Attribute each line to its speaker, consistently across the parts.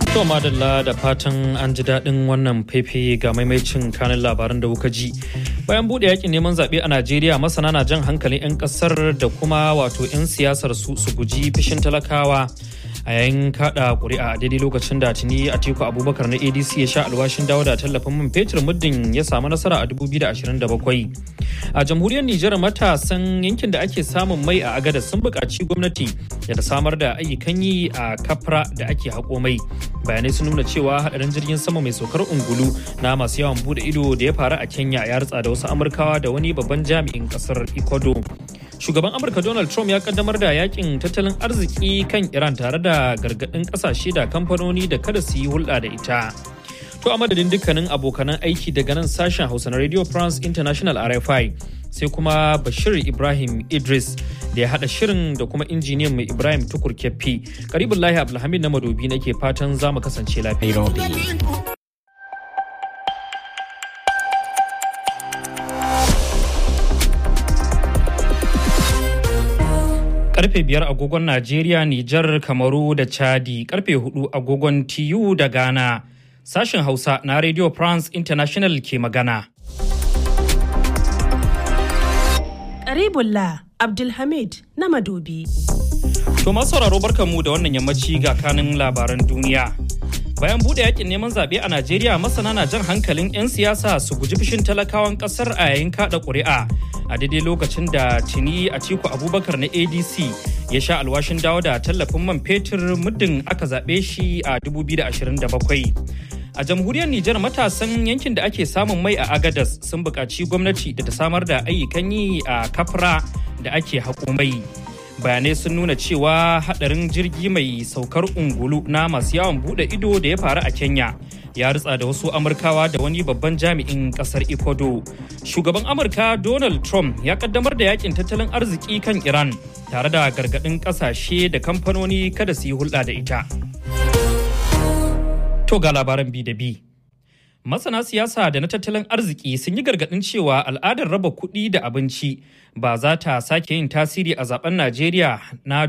Speaker 1: To madalla da fatan an ji daɗin wannan fefe ga maimaicin kanin labaran da kuka ji. Bayan buɗe yakin neman zaɓe a Najeriya masana na jan hankalin 'yan ƙasar da kuma wato 'yan siyasar su su guji fishin talakawa. a yayin kada kuri'a a daidai lokacin da tuni atiku abubakar na adc ya sha alwashin dawo da tallafin man fetur muddin ya samu nasara a 2027 a jamhuriyar nijar matasan yankin da ake samun mai a agada sun buƙaci gwamnati da ta samar da ayyukan yi a kafra da ake haƙo mai bayanai sun nuna cewa hadarin jirgin sama mai saukar ungulu na masu yawan bude ido da ya faru a kenya ya ritsa da wasu amurkawa da wani babban jami'in kasar ecuador shugaban amurka donald trump ya kaddamar da yakin tattalin arziki kan iran tare da gargadin kasashe da kamfanoni da kada su yi hulɗa da ita to a madadin dukkanin abokanan aiki daga nan sashen hausa na radio france international rfi sai kuma bashir ibrahim idris da ya hada shirin da kuma injiniyan mai ibrahim tukur keffi karibin lahi abdulhamid na madobi nake fatan za mu kasance lafiya karfe biyar agogon Najeriya, Nijar, Kamaru da Chadi, karfe hudu agogon TU da Ghana. Sashen Hausa na Radio France International ke magana.
Speaker 2: Karibullah Abdulhamid na Madobi.
Speaker 1: To masu sauraro barkanmu da wannan yammaci ga kanin labaran duniya. Bayan bude yakin neman zaɓe a Najeriya masana na jan hankalin 'yan siyasa su guji fushin talakawan ƙasar a yayin kaɗa ƙuri'a. a daidai lokacin da tuni a ciku abubakar na adc ya sha alwashin dawo da tallafin man fetur muddin aka zaɓe shi a 2027 a jamhuriyar nijar matasan yankin da ake samun mai a agadas sun buƙaci gwamnati da ta samar da ayyukan yi a kafra da ake haƙo mai bayanai sun nuna cewa haɗarin jirgi mai saukar ungulu na masu yawon buɗe ido da ya faru a kenya ya ritsa da wasu amurkawa da wani babban jami'in kasar ecuador shugaban amurka donald trump ya kaddamar da yakin tattalin arziki kan iran tare da gargadin kasashe da kamfanoni kada su yi hulɗa da ita to ga labaran bi da bi masana siyasa da na tattalin arziki sun yi gargadin cewa al'adar raba kuɗi da abinci ba za ta sake yin tasiri a zaben najeriya na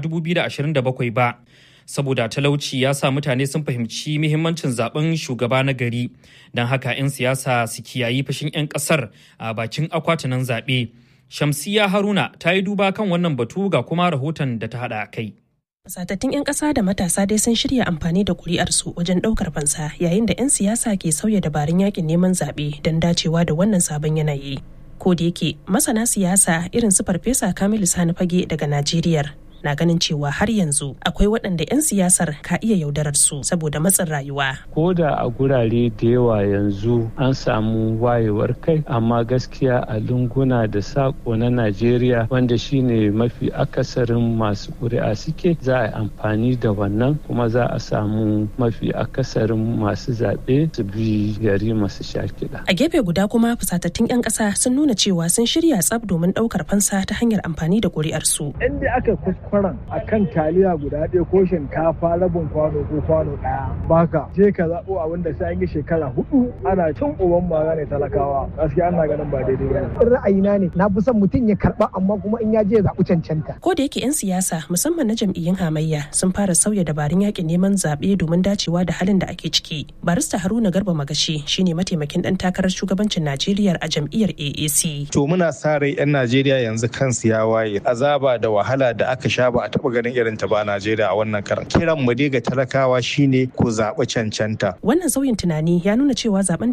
Speaker 1: 2027 ba saboda talauci ya sa mutane sun fahimci muhimmancin zaben shugaba na gari don haka 'yan siyasa su kiyayi fashin 'yan kasar a bakin akwatunan zaɓe. Shamsiya Haruna ta yi duba kan wannan batu ga kuma rahoton da ta haɗa kai.
Speaker 2: Fasatattun 'yan ƙasa da matasa dai sun shirya amfani da ƙuri'arsu wajen ɗaukar fansa yayin da 'yan siyasa ke sauya dabarun yakin neman zaɓe don dacewa da wannan sabon yanayi. Ko da yake masana siyasa irin su Farfesa Kamilu Sani Fage daga Najeriya na ganin cewa har yanzu akwai waɗanda 'yan siyasar ka iya yaudarar su saboda matsin rayuwa.
Speaker 3: Ko da a gurare da yawa yanzu an samu wayewar kai amma gaskiya a lunguna da saƙo na Najeriya wanda shine mafi akasarin masu ƙuri'a suke za a yi amfani da wannan kuma za a samu mafi akasarin masu zaɓe su bi gari masu sha kiɗa.
Speaker 2: A gefe guda kuma fusatattun 'yan ƙasa sun nuna cewa sun shirya tsab domin ɗaukar fansa ta hanyar amfani da ƙuri'arsu.
Speaker 4: Inda aka kwaran a kan taliya guda ɗaya ko shinkafa rabin kwano ko kwano ɗaya baka je ka zaɓo abin da sai an yi shekara hudu ana cin uban mara ne talakawa gaskiya ana ganin ba daidai ba
Speaker 5: in ra'ayina ne na fi son mutum ya karɓa amma kuma in ya je ya zaɓi cancanta.
Speaker 2: ko da yake 'yan siyasa musamman na jam'iyyun hamayya sun fara sauya dabarun yakin neman zaɓe domin dacewa da halin da ake ciki barista haruna garba magashi shine mataimakin ɗan takarar shugabancin najeriya a jam'iyyar aac.
Speaker 6: to muna sa rai 'yan najeriya yanzu kansu ya waye azaba da wahala da aka sha ba a taɓa ganin irin ta ba a Najeriya a wannan karan. Kiran mu dai ga talakawa shine ku zaɓi cancanta.
Speaker 2: Wannan sauyin tunani ya nuna cewa zaben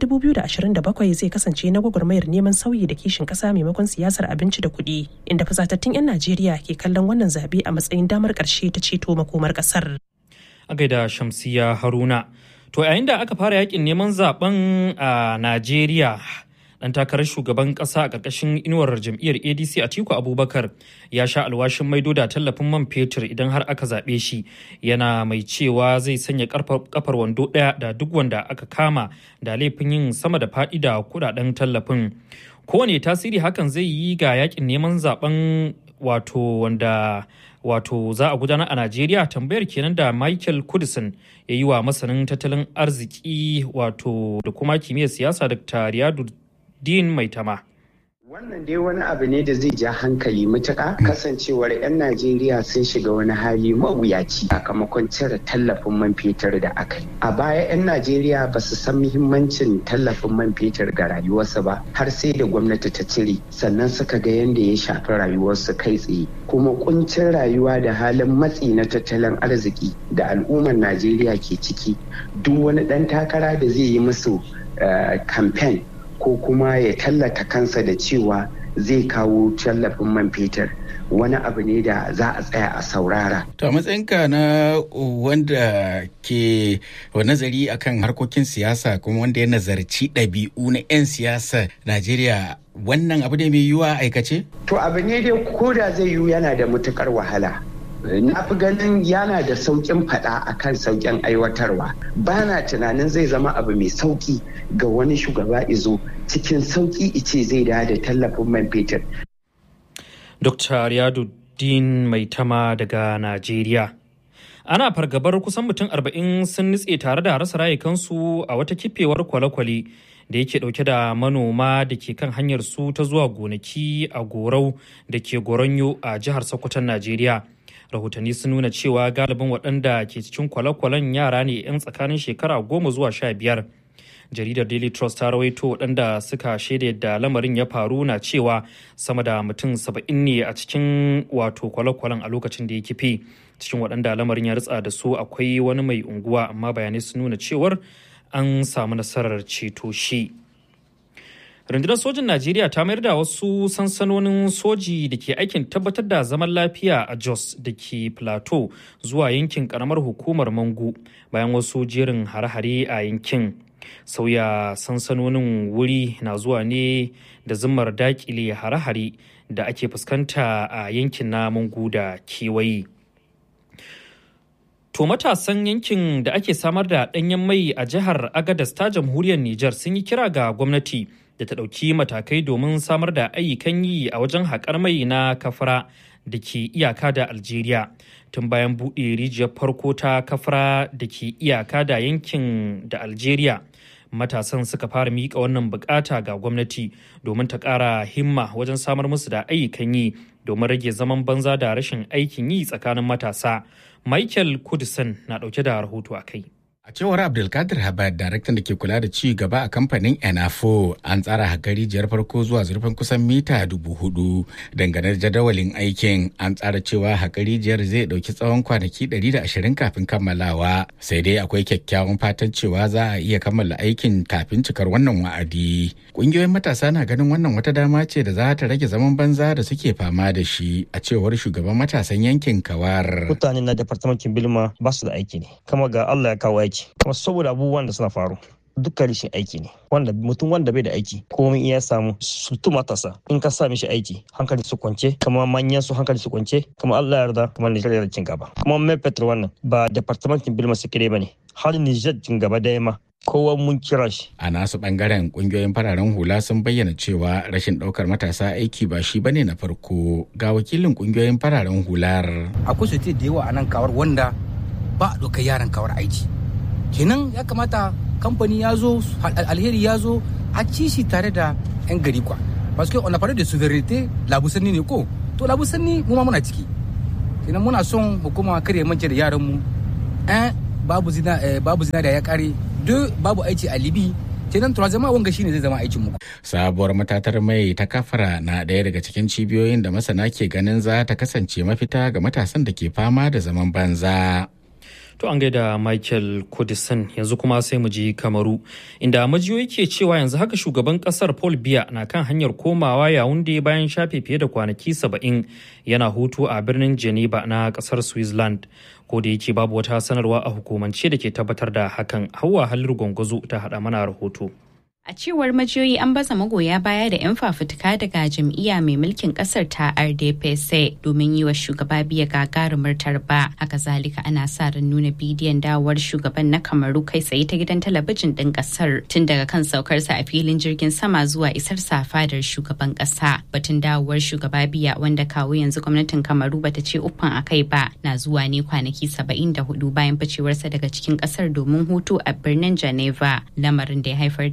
Speaker 2: 2027 zai kasance na gwagwarmayar neman sauyi da kishin ƙasa maimakon siyasar abinci da kuɗi, inda fasatattun 'yan Najeriya ke kallon wannan zaɓe a matsayin damar ƙarshe ta ceto makomar ƙasar.
Speaker 1: A gaida Shamsiya Haruna. To yayin da aka fara yakin neman zaben a Najeriya dan takarar shugaban kasa a ƙarƙashin inuwar jam'iyyar adc atiku abubakar ya sha alwashin maido da tallafin man fetur idan har aka zaɓe shi yana mai cewa zai sanya kafar wando ɗaya da duk wanda aka kama da laifin yin sama da faɗi da kuɗaɗen tallafin kowane tasiri hakan zai yi ga yakin neman zaben wato wanda wato za a gudanar a Najeriya tambayar kenan da Michael Kudison ya yi wa masanin tattalin arziki wato da kuma kimiyyar siyasa Dr. Riyadu Din Maitama.
Speaker 7: Wannan dai wani abu ne da zai ja hankali matuƙa kasancewar 'yan Najeriya sun shiga wani hali mawuyaci sakamakon cire tallafin man fetur da aka yi. A baya 'yan Najeriya ba su san muhimmancin tallafin man fetur ga rayuwarsu ba har sai da gwamnati ta cire sannan suka ga yadda ya shafi rayuwarsu kai tsaye. Kuma kuncin rayuwa da halin matsi na tattalin arziki da al'ummar Najeriya ke ciki duk wani ɗan takara da zai yi musu kamfen ko kuma ya tallata kansa da cewa zai kawo tallafin man fetur wani abu ne da za a tsaya a saurara.
Speaker 8: To a matsayinka na wanda ke nazari akan harkokin siyasa kuma wanda ya nazarci ɗabi'u na 'yan siyasa Najeriya wannan abu ne mai yiwuwa aikace?
Speaker 7: To abu ne dai ko da zai yiwu yana da matukar wahala. na fi ganin yana da sauƙin faɗa a kan sauƙin aiwatarwa ba na tunanin zai zama abu mai sauƙi ga wani shugaba izo cikin sauƙi ice zai da da tallafin man fetur.
Speaker 1: Dr. Riyaduddin Maitama daga Najeriya. Ana fargabar kusan mutum arba'in sun nutse tare da rasa rayukansu a wata kifewar kwale-kwale da yake dauke da manoma da ke kan hanyar su ta zuwa gonaki a gorau da ke goronyo a jihar Sokoton Najeriya. rahotanni sun nuna cewa galibin waɗanda ke cikin kwale-kwalen yara ne 'yan tsakanin shekara goma zuwa sha biyar jaridar daily trust ta rawaito waɗanda suka shaida yadda lamarin ya faru na cewa sama da mutum saba'in ne a cikin wato kwale-kwalen a lokacin da ya kife cikin waɗanda lamarin ya ritsa da su akwai wani mai unguwa amma bayanai sun nuna cewar an samu nasarar ceto shi. rundunar sojin najeriya ta mayar da wasu sansanonin soji da ke aikin tabbatar da zaman lafiya a jos da ke plateau zuwa yankin karamar hukumar mangu bayan wasu jerin hare-hare a yankin sauya sansanonin wuri na zuwa ne da zimmar dakile hare-hare da ake fuskanta a yankin na mangu da kewaye To matasan yankin da ake samar da ɗanyen mai a jihar Agadas ta jamhuriyar Nijar sun yi kira ga gwamnati da ta ɗauki matakai domin samar da ayyukan yi a wajen haƙar mai na kafara da ke iyaka da Algeria. Tun bayan buɗe rijiyar farko ta kafara da ke iyaka da yankin da Algeria. Matasan suka fara miƙa wannan bukata ga gwamnati domin ta ƙara himma wajen samar musu da ayyukan yi domin rage zaman banza da rashin aikin yi tsakanin matasa. Michael Kudison na ɗauke da rahoto a kai.
Speaker 8: A cewar Abdulkadir Habad, daraktan da ke kula da ci gaba a kamfanin Enafo, an tsara hakari jiyar farko zuwa zurfin kusan mita dubu hudu. Dangane da jadawalin aikin, an tsara cewa hakari jiyar zai dauki tsawon kwanaki 120 kafin kammalawa. Sai dai akwai kyakkyawan fatan cewa za a iya kammala aikin kafin cikar wannan wa'adi. Ƙungiyoyin matasa na ganin wannan wata dama ce da za ta rage zaman banza da suke fama da shi, a cewar shugaban matasan yankin Kawar.
Speaker 9: Mutane na departamentin Bilma ba su da aiki ne, kama ga Allah ya kawo aiki. kuma saboda abubuwan da suna faru duka rashin aiki ne wanda mutum wanda bai da aiki komai iya samu su matasa in ka sa mishi aiki hankali su kwance kuma manyan su hankali su kwance kuma Allah yarda kuma Nijar da cin gaba kuma mai petrol wannan ba departamentin bilma sikire bane har Nijar cin gaba da ma kowa mun kira shi.
Speaker 8: A nasu bangaren kungiyoyin fararen hula sun bayyana cewa rashin daukar matasa aiki ba shi bane na farko ga wakilin kungiyoyin fararen hular.
Speaker 10: Akwai su da yawa a nan kawar wanda ba a ɗaukar yaran kawar aiki. kenan ya kamata kamfani ya zo alheri ya zo a ci shi tare da 'yan gari kwa parce que on a parlé de souveraineté labusanni ne ko to labusanni mu ma muna ciki kenan muna son hukuma kare mance da yaran mu eh babu zina babu zina da ya kare duk babu aiki a libi kenan to zama wanga shine zai zama aikin mu
Speaker 8: sabuwar matatar mai ta kafara na ɗaya daga cikin cibiyoyin da masana ke ganin za ta kasance mafita ga matasan da ke fama da zaman banza
Speaker 1: To an gaida Michael Kudisan yanzu kuma sai mu je Kamaru inda majiyoyi ke cewa yanzu haka shugaban kasar Paul Biya na kan hanyar komawa Yaounde bayan shafe fiye da kwanaki saba'in yana hutu a birnin Geneva na kasar Switzerland. Ko da yake babu wata sanarwa a hukumance da ke tabbatar da hakan Hauwa Haliru Gwangwazo ta haɗa mana rahoto.
Speaker 11: A cewar majiyoyi an baza magoya baya da 'yan fafutuka daga jam'iyya mai mulkin kasar ta RDPC domin yi wa shugaba biya gagarumar tarba. Haka zalika ana sa ran nuna bidiyon dawowar shugaban na Kamaru kai tsaye ta gidan talabijin ɗin kasar tun daga kan saukarsa a filin jirgin sama zuwa isar sa fadar shugaban ƙasa. Batun dawowar shugaba biya wanda kawo yanzu gwamnatin Kamaru bata ce uffan a kai ba na zuwa ne kwanaki saba'in da hudu bayan ficewarsa daga cikin ƙasar domin hutu a birnin Geneva lamarin da ya haifar da gagar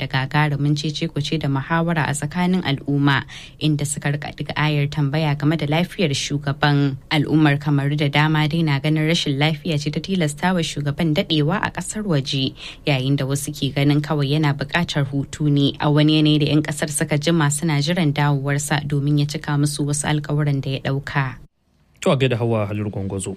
Speaker 11: gagarumin cece kuce da muhawara a tsakanin al'umma inda suka rika diga ayar tambaya game da lafiyar shugaban al'ummar kamaru da dama dai na ganin rashin lafiya ce ta tilasta wa shugaban dadewa a kasar waje yayin da wasu ke ganin kawai yana buƙatar hutu ne a wani yanayi da 'yan kasar suka jima suna jiran dawowarsa domin ya cika musu wasu alkawuran da ya ɗauka.
Speaker 1: To a gaida hawa halir gwangwazo.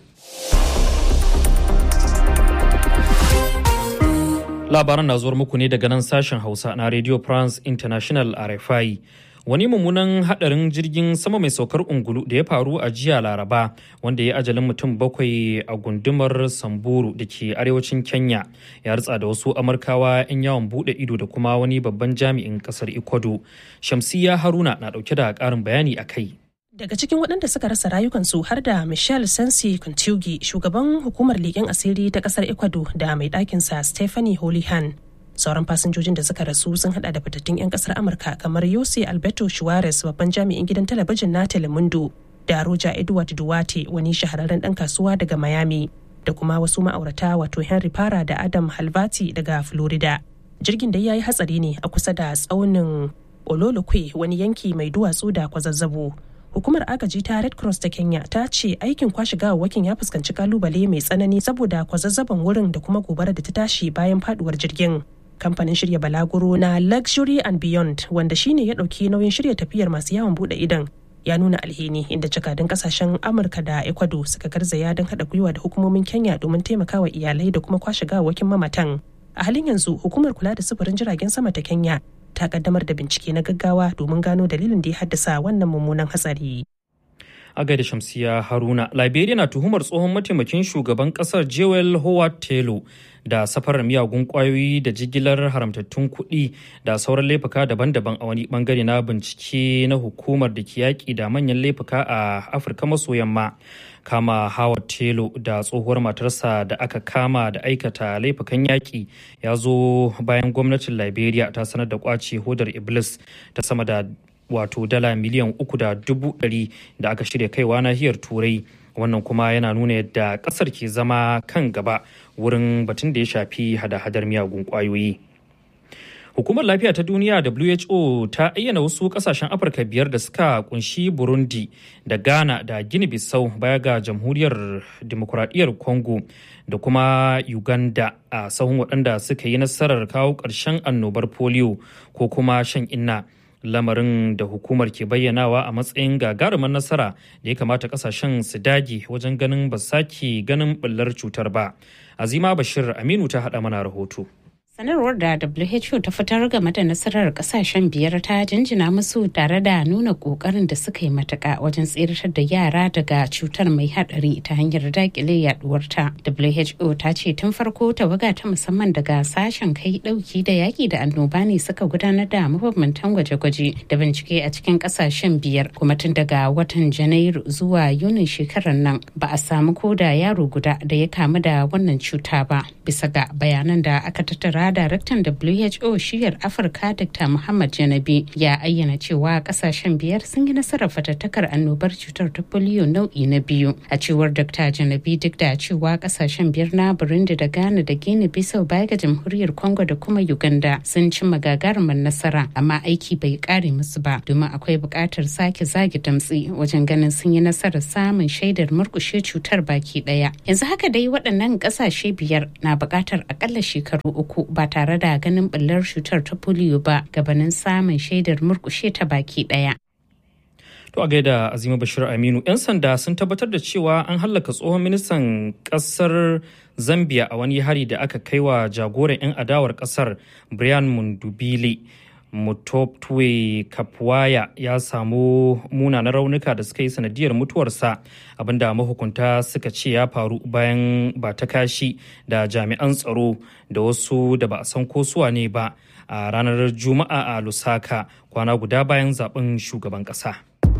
Speaker 1: Labaran na zuwar muku ne daga nan sashen Hausa na Radio France International RFI. Wani mummunan hadarin jirgin sama mai saukar ungulu da ya faru a jiya Laraba wanda ya ajalin mutum bakwai a gundumar Samburu da ke arewacin Kenya ya ritsa da wasu Amurkawa 'yan yawon bude ido da kuma wani babban jami'in kasar Ecuador. Shamsiya Haruna na dauke da karin bayani a kai.
Speaker 2: Daga cikin waɗanda suka rasa rayukansu har da Michelle Sensi Kuntugi, shugaban hukumar leƙen asiri ta ƙasar Ecuador da mai ɗakinsa Stephanie Holihan. Sauran fasinjojin da suka rasu sun hada da fitattun 'yan ƙasar Amurka kamar Jose Alberto Suarez babban jami'in gidan talabijin na Telemundo da Roger Edward Duarte wani shahararren ɗan kasuwa daga Miami da kuma wasu ma'aurata wato Henry Para da Adam Halvati daga Florida. Jirgin da ya yi hatsari ne a kusa da tsaunin Ololokwe wani yanki mai duwatsu da kwazazzabo. hukumar agaji ta red cross ta kenya ta ce aikin kwashe gawawwakin ya fuskanci kalubale mai tsanani saboda kwazazzaban wurin da kuma gobara da ta tashi bayan faduwar jirgin kamfanin shirya balaguro na luxury and beyond wanda shine ya dauki nauyin shirya tafiyar masu yawon bude idon ya nuna alheri inda jakadun kasashen amurka da ecuador suka garzaya don haɗa gwiwa da hukumomin kenya domin taimakawa iyalai da kuma kwashe gawawwakin mamatan a halin yanzu hukumar kula da sufurin jiragen sama ta kenya ta kaddamar da bincike na gaggawa domin gano dalilin da ya haddasa wannan mummunan hatsari.
Speaker 1: A gaida Shamsiya Haruna, Liberia na tuhumar tsohon mataimakin shugaban kasar Jewel Howard Taylor da safarar miyagun kwayoyi da jigilar haramtattun kuɗi da sauran laifuka daban-daban a wani bangare na bincike na hukumar da ke yaƙi da manyan laifuka a Afirka maso yamma. kama Howard Taylor da tsohuwar matarsa da aka kama da aikata laifukan yaƙi ya zo bayan gwamnatin Liberia ta sanar da kwace hodar Iblis ta sama da wato dala miliyan uku da dubu ɗari da aka shirya kaiwa nahiyar Turai. Wannan kuma yana nuna yadda ƙasar ke zama kan gaba wurin batun da ya shafi hada-hadar miyagun ƙwayoyi. Hukumar Lafiya ta Duniya WHO ta ayyana wasu kasashen Afirka biyar da suka kunshi Burundi da Ghana da Guinea Bissau baya ga Jamhuriyar Demokuraɗiyyar Congo da kuma Uganda a sahun waɗanda suka yi nasarar kawo ƙarshen annobar polio ko kuma shan inna. Lamarin da hukumar ke bayyanawa a matsayin gagarumar nasara da ya kamata kasashen su dage wajen ganin ba sake ganin ɓullar cutar ba. Azima Bashir Aminu ta haɗa mana rahoto.
Speaker 12: sanarwar da who ta fitar game da nasarar kasashen biyar ta jinjina musu tare da nuna kokarin da suka yi matuka wajen tseratar da yara daga cutar mai hadari ta hanyar dakile yaduwarta who ta ce tun farko tawaga ta musamman daga sashen kai dauki da yaki da annoba ne suka gudanar da mabambantan gwaje-gwaje da bincike a cikin kasashen biyar kuma tun daga watan janairu zuwa yunin shekarar nan ba a samu ko da yaro guda da ya kamu da wannan cuta ba bisa ga bayanan da aka tattara daraktan WHO shiyar Afirka Dr. Muhammad Janabi ya ayyana cewa kasashen biyar sun yi nasarar fatattakar annobar cutar ta polio nau'i na biyu. A cewar Dr. Janabi duk da cewa kasashen biyar na Burundi da Ghana da Guinea Bissau baya ga jamhuriyar Congo da kuma Uganda sun cimma gagarumar nasara amma aiki bai kare musu ba domin akwai buƙatar sake zage damtsi wajen ganin sun yi nasarar samun shaidar murkushe cutar baki ɗaya. Yanzu haka dai waɗannan ƙasashe biyar na buƙatar akalla shekaru uku ba tare da ganin ɓullar cutar ta polio ba gabanin samun shaidar murkushe ta baki ɗaya.
Speaker 1: To a gaida Azima Bashir Aminu, 'yan sanda sun tabbatar da cewa an hallaka tsohon ministan kasar Zambia a wani hari da aka kai wa jagoran 'yan adawar kasar Brian Mundubile. Mutoptwe Kapwaya ya samu munanan raunuka da suka yi sanadiyar mutuwarsa abinda mahukunta suka ce ya faru bayan ba ta kashi da jami'an tsaro da wasu da ba a san ko suwa ne ba a ranar Juma'a a Lusaka kwana guda bayan zaben shugaban ƙasa.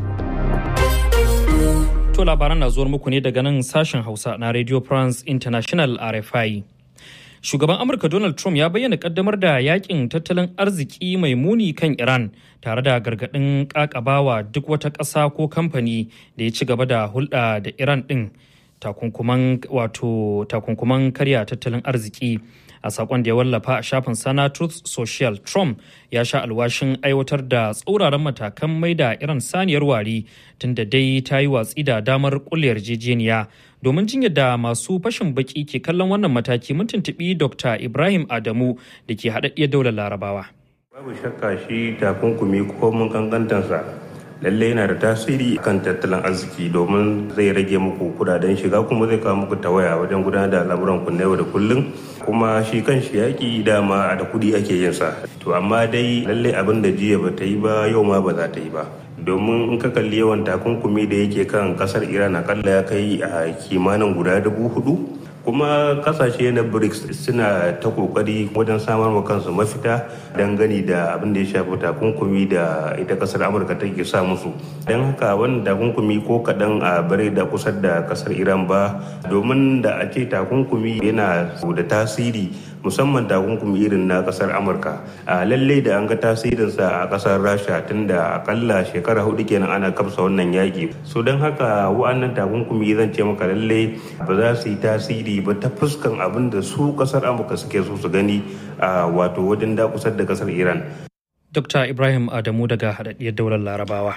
Speaker 1: To labaran na zuwar muku ne daga nan sashen Hausa na Radio France International RFI. Shugaban Amurka Donald Trump ya bayyana kaddamar da yakin tattalin arziki mai muni kan Iran tare da gargaɗin ƙaƙabawa duk wata ƙasa ko kamfani da ya ci gaba da hulɗa da Iran ɗin takunkuman wato takunkuman karya tattalin arziki a sakon da ya wallafa a shafin sana truth social trump ya sha alwashin aiwatar da tsauraran matakan mai da irin saniyar wari tunda dai ta yi watsi da damar kulle yarjejeniya domin jin yadda masu fashin baki ke kallon wannan mataki mun tuntuɓi dr ibrahim adamu da ke haɗaɗɗiyar daular larabawa
Speaker 13: babu shakka shi takunkumi ko mun kankantansa lalle yana da tasiri kan tattalin arziki domin zai rage muku kudaden shiga kuma zai kawo muku tawaya wajen gudanar da al'amuran ku na yau da kullum kuma shi kan shi yaƙi dama da kuɗi ake yin sa to amma dai lalle abin da jiya ba ta yi ba yau ma ba za ta yi ba domin in ka kalli yawan takunkumi da yake kan kasar iran akalla ya kai a kimanin guda dubu hudu kuma kasashe na brics suna ta kokari wajen samar wa kansu mafita dangane da abin da ya shafi takunkumi da ita kasar amurka take sa musu don haka wannan takunkumi ko kaɗan a bare da kusa da kasar iran ba domin da a ce takunkumi yana da tasiri musamman takunkumi irin na kasar amurka a lalle da an ga tasirinsa a kasar rasha tun da akalla shekara hudu kenan ana kafsa wannan yaki so don haka wa'annan takunkumi zan ce maka lalle ba za su yi tasiri ba ta fuskan abin da su kasar amurka suke so su gani a wato wajen dakusar da kasar iran
Speaker 1: dr ibrahim adamu daga haɗaɗɗiyar daular larabawa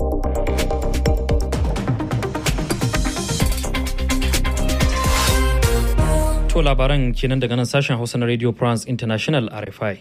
Speaker 1: To labaran kenan daga nan sashen Hausa na Radio France International RFI.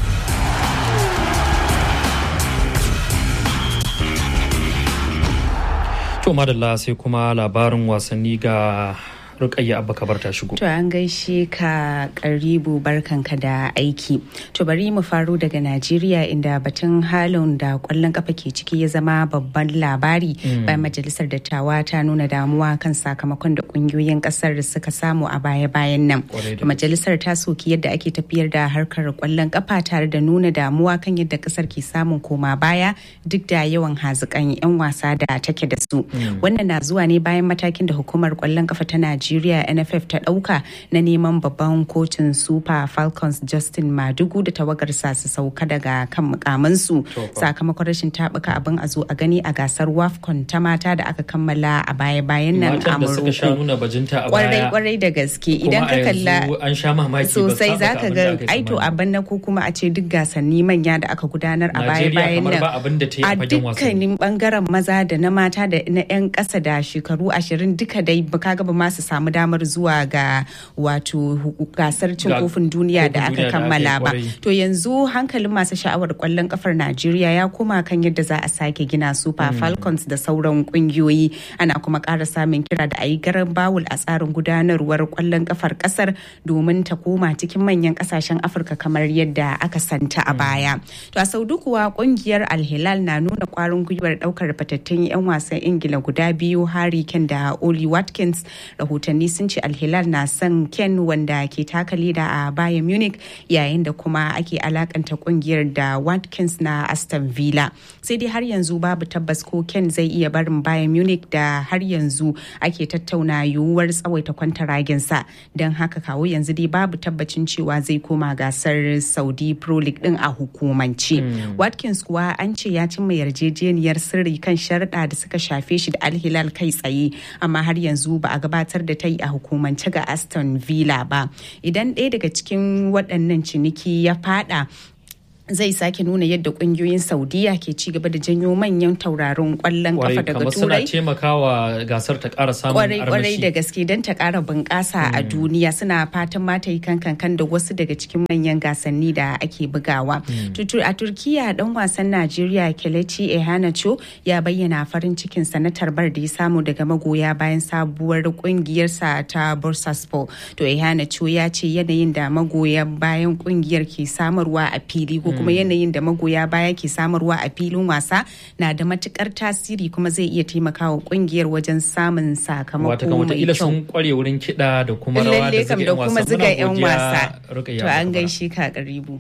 Speaker 1: To madalla sai kuma labarin wasanni ga Rukayya Abba Kabar ta shigo.
Speaker 11: To an gaishe ka karibu barkanka da aiki. To bari mu faro daga Najeriya inda batun halin da kwallon kafa ke ciki ya zama babban labari bayan majalisar dattawa ta nuna damuwa kan sakamakon da kungiyoyin kasar suka samu a baya-bayan nan. Majalisar ta soki yadda ake tafiyar da harkar kwallon kafa tare da nuna damuwa kan yadda kasar ke samun koma baya duk da yawan hazikan 'yan wasa da take da su. Wannan na zuwa ne bayan matakin da hukumar kwallon kafa ta Najeriya Najeriya NFF ta ɗauka na neman babban kotun Super Falcons Justin Madugu da tawagarsa su sauka daga kan mukamansu sakamakon rashin tabuka abin a zo a gani a gasar WAFCON ta mata da aka kammala a baya-bayan nan a
Speaker 1: Morocco.
Speaker 11: Kwarai kwarai da gaske idan ka kalla sosai za ka ga aito abin na ko kuma a ce duk gasanni manya da aka gudanar a baya-bayan nan a dukkanin bangaren maza da na mata da na 'yan ƙasa da shekaru ashirin duka dai ka gaba masu samu damar zuwa ga wato gasar cin kofin duniya da aka kammala ba to yanzu hankalin masu sha'awar kwallon kafar najeriya ya koma kan yadda za a sake gina super falcons da sauran kungiyoyi ana kuma ƙara samun kira da a yi garan bawul a tsarin gudanarwar kwallon kafar kasar domin ta koma cikin manyan kasashen afirka kamar yadda aka santa a baya to a saudu kuwa kungiyar alhilal na nuna kwarin gwiwar daukar fatattun 'yan wasan ingila guda biyu harry ken da oli watkins rahotanni sun ce alhilal na son ken wanda ke taka leda a bayan munich yayin da kuma ake alakanta kungiyar da watkins na aston villa sai dai har yanzu babu tabbas ko ken zai iya barin bayan munich da har yanzu ake tattauna yiwuwar tsawaita kwantaraginsa don haka kawo yanzu dai babu tabbacin cewa zai koma gasar saudi pro league din a hukumance watkins kuwa an ce ya cimma yarjejeniyar sirri kan sharaɗa da suka shafe shi da alhilal kai tsaye amma har yanzu ba a gabatar da ta yi a hukumance ga aston villa ba idan ɗaya daga cikin waɗannan ciniki ya fada zai sake nuna yadda kungiyoyin saudiya ke ci gaba da janyo manyan tauraron kwallon kafa daga turai
Speaker 1: suna taimakawa gasar ta kara samun
Speaker 11: kwarai kwarai da gaske don ta kara bunƙasa a duniya suna fatan mata yi kankan da wasu daga cikin manyan gasanni da ake bugawa a turkiya dan wasan najeriya kelechi ehanacho ya bayyana farin cikin sa na tarbar da ya samu daga magoya bayan sabuwar kungiyarsa ta bursaspor to ehanacho ya ce yanayin da magoya bayan kungiyar ke samarwa a fili ko kuma yanayin da magoya baya ke samarwa a filin wasa na da matukar tasiri kuma zai iya taimakawa kungiyar wajen samun sakamako mai kyau.
Speaker 1: sun kware wurin kiɗa da kuma rawa da
Speaker 11: kuma zuga 'yan wasa. To an gaishe ka karibu.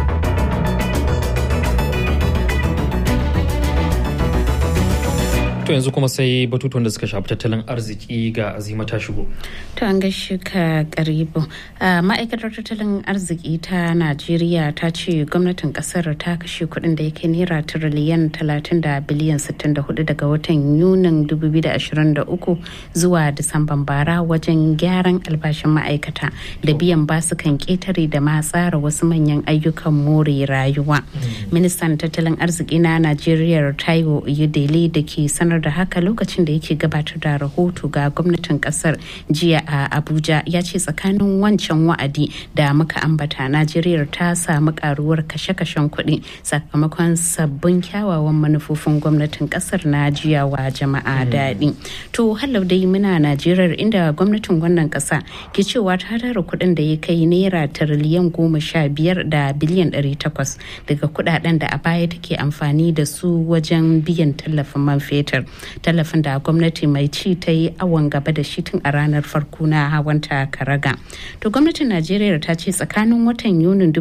Speaker 1: To To yanzu kuma sai batutuwan da suka shafi tattalin arziki ga azima ta shigo.
Speaker 12: To an gaishe ka karibu. Ma'aikatar tattalin arziki ta Najeriya ta ce gwamnatin kasar ta kashe kuɗin da yake naira tiriliyan 30 da biliyan 64 daga watan Yunin 2023 zuwa Disamban bara wajen gyaran albashin ma'aikata da biyan basukan ƙetare da ma tsara wasu manyan ayyukan more rayuwa. Ministan tattalin arziki na Najeriya Taiwo Oyedele da ke sanar da haka lokacin da yake gabatar da rahoto ga gwamnatin kasar jiya a Abuja ya ce tsakanin wancan wa'adi da muka ambata Najeriya ta samu karuwar kashe-kashen kuɗi sakamakon sabbin kyawawan manufofin gwamnatin kasar na jiya wa jama'a daɗi. To halau dai muna Najeriya inda gwamnatin wannan ƙasa ke cewa ta tara kuɗin da ya kai naira tiriliyan goma sha biyar da biliyan ɗari takwas daga kuɗaɗen da a baya take amfani da su wajen biyan tallafin man fetur tallafin da gwamnati mai ci ta yi awon gaba da shi tun a ranar farko na hawanta karaga to gwamnatin najeriya ta ce tsakanin watan yunin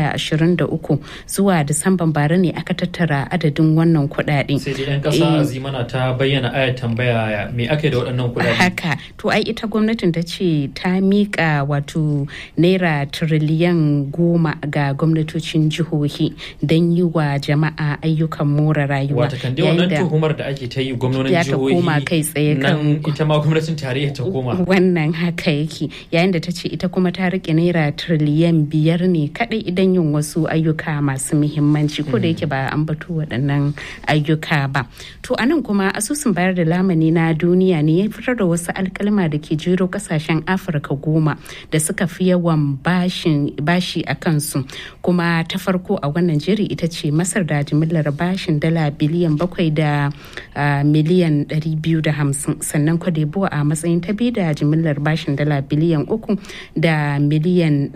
Speaker 12: 2023 zuwa disamban bara ne aka tattara adadin wannan kuɗaɗe
Speaker 1: sai dai yan kasa azimana ta bayyana ayat tambaya me ake da waɗannan kuɗaɗe
Speaker 12: haka to ai ita gwamnatin ta ce ta miƙa wato naira tiriliyan goma ga gwamnatocin jihohi don yi wa jama'a ayyukan more rayuwa
Speaker 1: wata kan dai wannan tuhumar da ake ta yi gwamnonin jihohi
Speaker 12: koma kai tsaye kan
Speaker 1: ita ma gwamnatin tarayya ta koma
Speaker 12: wannan haka yake yayin da ta ce ita kuma ta rike naira tiriliyan biyar ne kadai idan yin wasu ayyuka masu muhimmanci ko da yake ba an batu waɗannan ayyuka ba to anan kuma asusun bayar da lamani na duniya ne ya fitar da wasu alkalma da ke jero kasashen afirka goma da suka fi yawan bashi a kansu kuma ta farko a wannan jeri ita ce masar da jimillar bashin dala biliyan bakwai da miliyan 250 sannan kwadebuwa a matsayin ta biyu da jimillar bashin dala biliyan uku da miliyan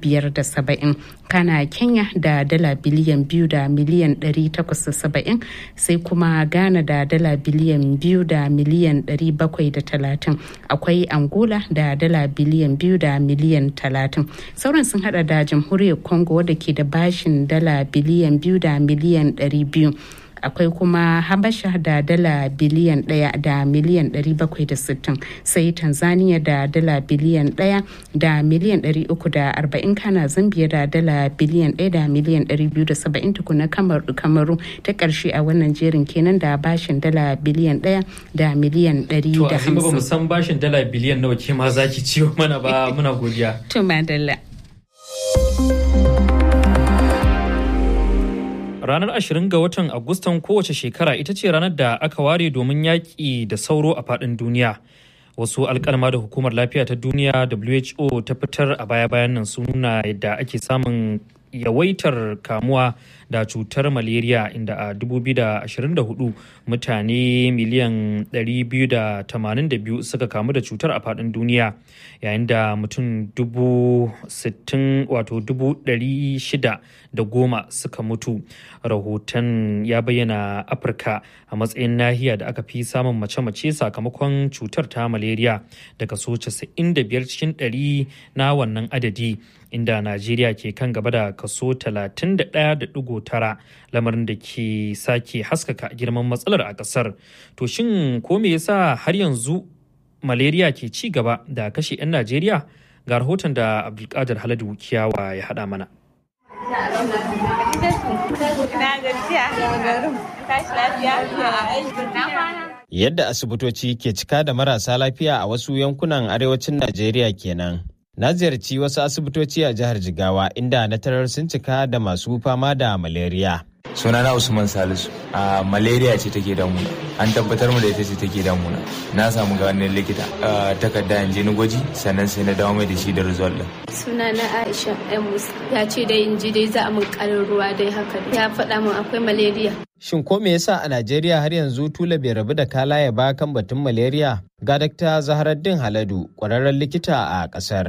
Speaker 12: 570 kana kenya da dala biliyan biyu da miliyan 870 sai kuma ghana da dala biliyan biyu da miliyan 730 akwai angola da dala biliyan biyu da miliyan 30 sauran sun hada da jamhuriyar congo wadda ke da bashin dala biliyan biyu da miliyan 200 akwai kuma habasha da dala biliyan ɗaya da miliyan ɗari bakwai da sittin sai tanzania da dala biliyan ɗaya da miliyan ɗari uku da arba'in kana zambia da dala biliyan ɗaya da miliyan ɗari biyu da saba'in tukuna kamaru ta ƙarshe a wannan jerin kenan da bashin dala biliyan ɗaya da miliyan ɗari da hamsin.
Speaker 1: To a ba mu san bashin dala biliyan nawa ke ma zaki ciwo mana ba muna godiya.
Speaker 12: To madalla.
Speaker 1: ranar 20 ga watan agustan kowace shekara ita ce ranar da aka ware domin yaƙi da sauro a faɗin duniya wasu alkalma da hukumar lafiya ta duniya who ta fitar a baya-bayan nan sun nuna yadda ake samun yawaitar kamuwa da cutar malaria inda a 2024 mutane miliyan 282 suka kamu da cutar a faɗin duniya yayin da mutum 60 wato 600 da goma suka mutu rahoton ya bayyana afirka a matsayin nahiya da aka fi samun mace-mace sakamakon cutar ta malaria da kaso 95 cikin 100 na wannan adadi inda najeriya ke kan gaba da kaso 31.9 lamarin da ke sake haskaka girman matsalar a kasar to shin ko me yasa har yanzu malaria ke ci gaba da kashe 'yan najeriya ga rahoton da abdulkadir haladu kiyawa ya hada mana
Speaker 14: Yadda asibitoci ke cika da marasa lafiya a wasu yankunan arewacin Najeriya kenan. Na ziyarci wasu asibitoci a jihar Jigawa inda na tarar sun cika da masu fama da malaria.
Speaker 15: sunana usman salisu a malaria ce take damuna an tabbatar mu da ita ce take damuna na samu ganin likita takarda in je ni gwaji sannan sai na dawo mai da shi da result din
Speaker 16: sunana aisha yan musa ya ce dai in ji dai za a min karin ruwa dai haka ya faɗa min akwai malaria
Speaker 14: Shin ko me yasa a Najeriya har yanzu tula bai rabu da kalaye ba kan batun malaria? Ga Dr. Zaharaddin Haladu, ƙwararren likita a ƙasar.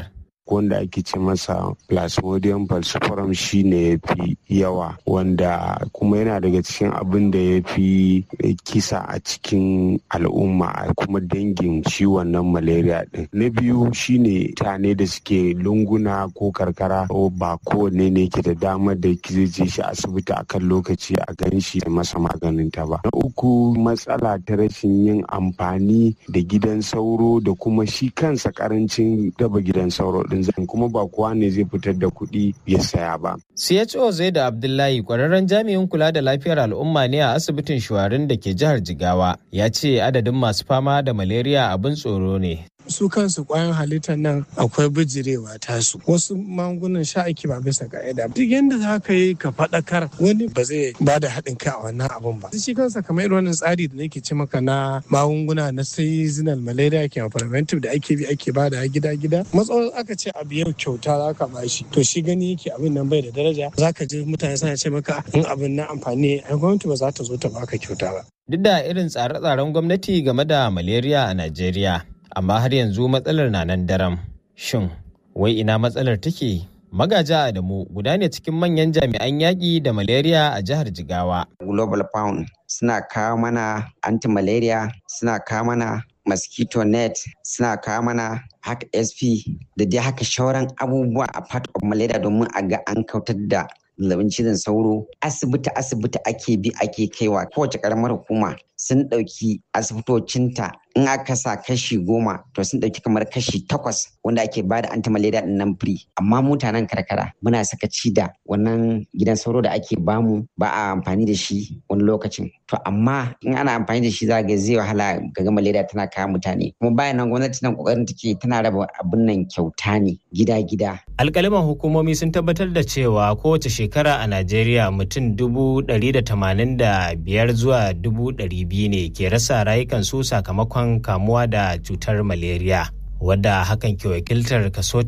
Speaker 17: wanda ake ce masa plasmodium falciparum shi ne ya fi yawa wanda kuma yana daga cikin abin da ya fi kisa a cikin al'umma kuma dangin ciwon nan malaria din na biyu shine mutane da suke lunguna ko karkara ba kowanne ne ke da damar da zai je shi asibiti akan lokaci a gan shi da masa maganin ta ba na uku matsala ta rashin yin amfani da gidan sauro da kuma shi kansa karancin daba gidan sauro din zan kuma ba kowa ne zai fitar da kuɗi ya saya ba.
Speaker 14: CHO zai da Abdullahi kwararren jami'in kula da lafiyar al'umma ne a asibitin shuwarin da ke jihar Jigawa ya ce adadin masu fama da malaria abin tsoro ne.
Speaker 18: su kansu kwayan halittar nan akwai bijirewa tasu wasu magungunan sha ake ba bisa ka'ida duk yadda za ka yi ka faɗakar wani ba zai ba da haɗin kai a wannan abun ba shi kansa kamar irin wannan tsari da nake ce maka na magunguna na seasonal malaria ke preventive da ake bi ake ba da gida gida matsawar aka ce abu yau kyauta za ka ba shi to shi gani yake abin nan bai da daraja za ka ji mutane suna ce maka in abin na amfani ai gwamnati ba za ta zo ta baka kyauta ba
Speaker 14: duk da irin tsare-tsaren gwamnati game da malaria a Najeriya amma har yanzu matsalar na nan daram. Shin, wai ina matsalar take? Magaja Adamu guda ne cikin manyan jami'an yaƙi da malaria a jihar Jigawa.
Speaker 19: Global Pound suna kawo mana anti-malaria, suna kawo mana mosquito net, suna kawo mana hack SP da dai haka shauran abubuwa a part of malaria domin a ga an kautar da zazzabin cizon sauro asibiti asibiti ake bi ake kaiwa kowace karamar hukuma sun ɗauki asibitocinta in aka sa kashi goma to sun ɗauki kamar kashi takwas wanda ake ba da anti-malaria ɗin nan free amma mutanen karkara muna sakaci da wannan gidan sauro da ake bamu ba a amfani da shi wani lokacin to amma in ana amfani da shi za ga zai wahala ga malaria tana kawo mutane kuma bayan nan gwamnati nan kokarin take tana raba abin nan kyauta ne gida-gida
Speaker 14: alkaliman hukumomi sun tabbatar da cewa kowace shekara a najeriya mutum dubu ɗari da tamanin da biyar zuwa dubu ɗari biyu ne ke rasa rayukansu sakamakon kamuwa da cutar malaria wadda hakan ke wakiltar kaso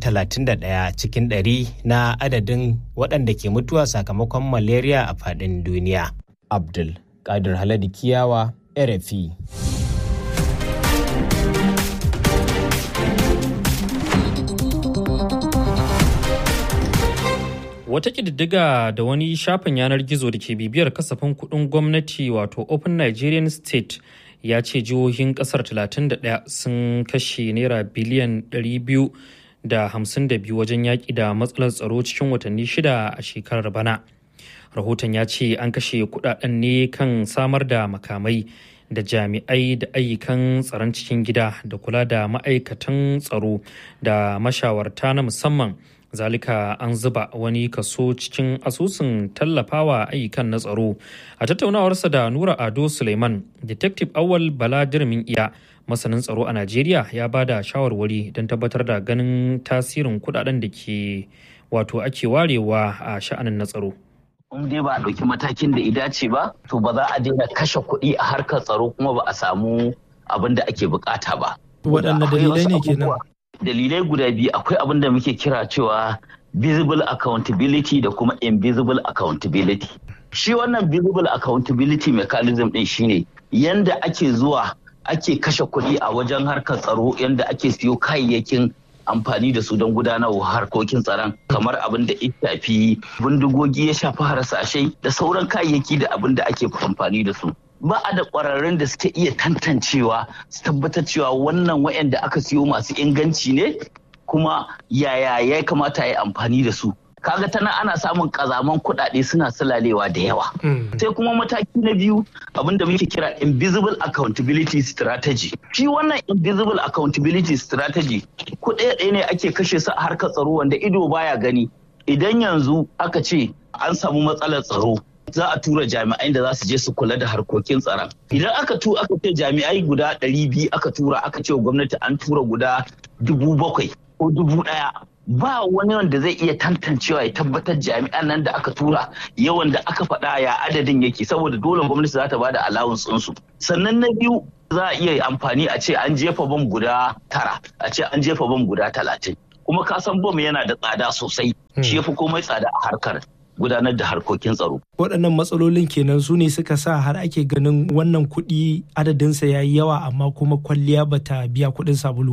Speaker 14: 31 cikin ɗari na adadin waɗanda ke mutuwa sakamakon malaria a faɗin duniya abdul kadir haladi kiyawa rfi
Speaker 1: Wata ƙididdiga da wani shafin yanar gizo da ke bibiyar kasafin kuɗin gwamnati wato Open Nigerian State ya ce jihohin ƙasar 31 sun kashe naira biliyan 252 wajen yaƙi da matsalar tsaro cikin watanni shida a shekarar bana. Rahoton ya ce an kashe kuɗaɗen ne kan samar da makamai da jami'ai da ayyukan tsaron cikin gida da kula da ma'aikatan tsaro da mashawarta na musamman. zalika an zuba wani kaso cikin asusun tallafawa ayyukan na tsaro a tattaunawarsa da nura ado suleiman detective awal bala dirmin iya masanin tsaro a najeriya ya ba da shawarwari don tabbatar da ganin tasirin kudaden da ke wato ake warewa a sha'anin na tsaro
Speaker 20: in dai ba a ɗauki matakin da ya dace ba to ba za a daina kashe kuɗi a harkar tsaro kuma ba a samu abin da ake bukata ba
Speaker 1: waɗanne dalilai ne kenan
Speaker 20: dalilai guda biyu akwai abin da muke kira cewa visible accountability da kuma invisible accountability shi wannan visible accountability mechanism din shine yanda ake zuwa ake kashe kuɗi a wajen harkar tsaro yanda ake siyo kayayyakin amfani da su don gudanarwa harkokin tsaron kamar abin da ya shafi bindigogi ya shafi harsashai da sauran kayayyaki da abin da ake amfani da su ba a da ƙwararrun da suke iya tantancewa su tabbatar cewa wannan wayanda aka siyo masu inganci ne kuma yaya ya kamata ya amfani da su kaga tana ana samun kazaman kuɗaɗe suna sulalewa da yawa sai kuma mataki na biyu abinda muke kira invisible accountability strategy shi wannan invisible accountability strategy kuɗaɗe ne ake kashe su a harkar tsaro wanda ido baya gani idan yanzu aka ce an samu matsalar tsaro za a tura jami'ai da za su je su kula da harkokin tsaron idan aka tu aka ce jami'ai guda ɗari biyu aka tura aka ce wa gwamnati an tura guda dubu bakwai ko dubu ɗaya ba wani wanda zai iya tantancewa ya tabbatar jami'an nan da aka tura yawan da aka faɗa ya adadin yake saboda dole gwamnati za ta ba da allowance ɗinsu sannan na biyu za a iya amfani a ce an jefa bom guda tara a ce an jefa bom guda talatin kuma ka san bom yana da tsada sosai shi ya fi komai tsada a harkar gudanar da harkokin tsaro.
Speaker 21: Waɗannan matsalolin kenan su ne suka sa har ake ganin wannan kuɗi adadinsa ya yi yawa amma kuma kwalliya bata biya kuɗin sabulu ba.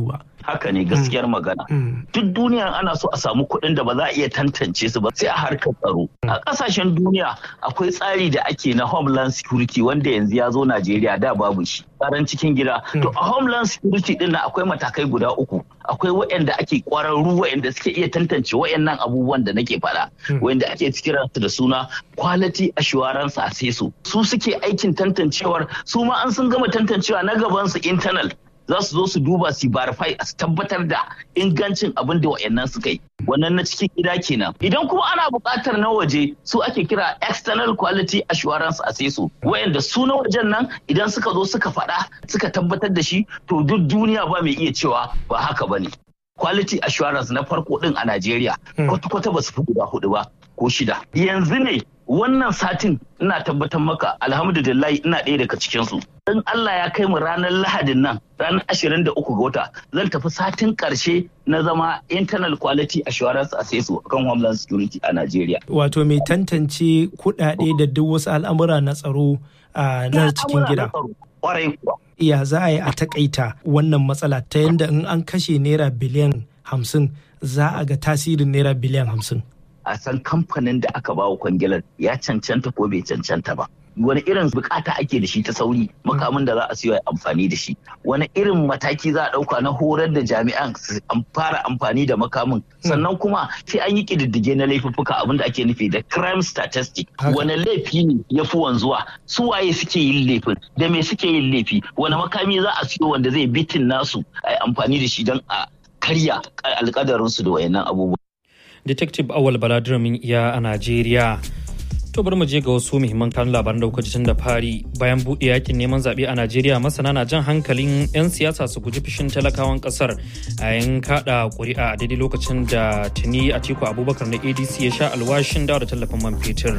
Speaker 20: haka ne gaskiyar magana duk duniya ana so a samu kuɗin da ba za a iya tantance su ba sai a harkar tsaro a ƙasashen duniya akwai tsari da ake na homeland security wanda yanzu ya zo najeriya da babu shi tsaron cikin gida to a homeland security din na akwai matakai guda uku akwai waɗanda ake ƙwararru waɗanda suke iya tantance waɗannan abubuwan da nake faɗa waɗanda ake cikin da suna quality assurance assessor su suke aikin tantancewar su ma an sun gama tantancewa na gaban su internal za su zo su duba su verify a tabbatar da ingancin abin da wayannan suka yi wannan na cikin gida kenan idan kuma ana buƙatar na waje su ake kira external quality assurance assessor wayanda su na wajen nan idan suka zo suka faɗa suka tabbatar da shi to duk duniya ba mai iya cewa ba haka bane quality assurance na farko din a Najeriya kwata-kwata ba su fi guda hudu ba ko shida yanzu ne wannan satin ina tabbatar maka alhamdulillah ina ɗaya daga cikinsu in Allah ya kai mu ranar lahadin nan ranar ashirin da uku ga wata zan tafi satin ƙarshe na zama internal quality assurance assessor kan homeland security a Najeriya.
Speaker 21: Wato mai tantance kuɗaɗe da duk wasu al'amura na tsaro a nan cikin gida.
Speaker 20: Ƙwarai kuwa.
Speaker 21: Iya za a yi a takaita wannan matsala ta yadda in an kashe naira biliyan hamsin za a ga tasirin naira biliyan hamsin.
Speaker 20: a san kamfanin da aka bawa kwangilar ya cancanta ko bai cancanta ba wani irin bukata ake da shi ta sauri makamin da za a siyo amfani da shi wani irin mataki za a dauka na horar da jami'an su fara amfani da makamin sannan kuma sai an yi kididdige na laifuffuka abinda ake nufi da crime statistic wani laifi ne ya fi wanzuwa su waye suke yin laifin da me suke yin laifi wani makami za a siyo wanda zai bitin nasu a amfani da shi don a karya alkadarinsu da wayannan abubuwa
Speaker 1: detective awal baladramin iya a najeriya to bari mu je ga wasu muhimman kanun labaran da kuka ji tun da fari bayan buɗe yakin neman zaɓe a najeriya masana na jan hankalin 'yan siyasa su guji fishin talakawan ƙasar a yin kaɗa ƙuri'a a daidai lokacin da tuni atiku abubakar na adc ya sha alwashin dawo da tallafin man fetur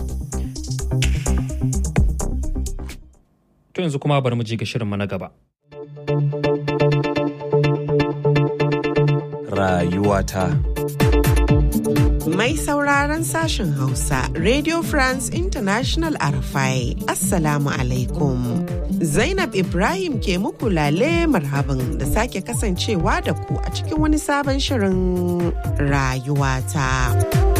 Speaker 1: to yanzu kuma bari mu je ga shirinmu na gaba
Speaker 3: rayuwata
Speaker 22: Mai sauraron sashen Hausa, Radio France International Arafai, Assalamu alaikum. Zainab Ibrahim ke muku lale marhaban da sake kasancewa da ku a cikin wani sabon shirin rayuwata.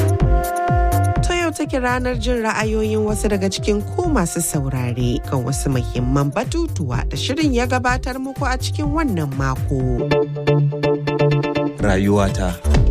Speaker 22: Ta yau take ranar jin ra'ayoyin wasu daga cikin ku masu saurare kan wasu muhimman batutuwa da shirin ya gabatar muku a cikin wannan mako.
Speaker 3: Rayuwata.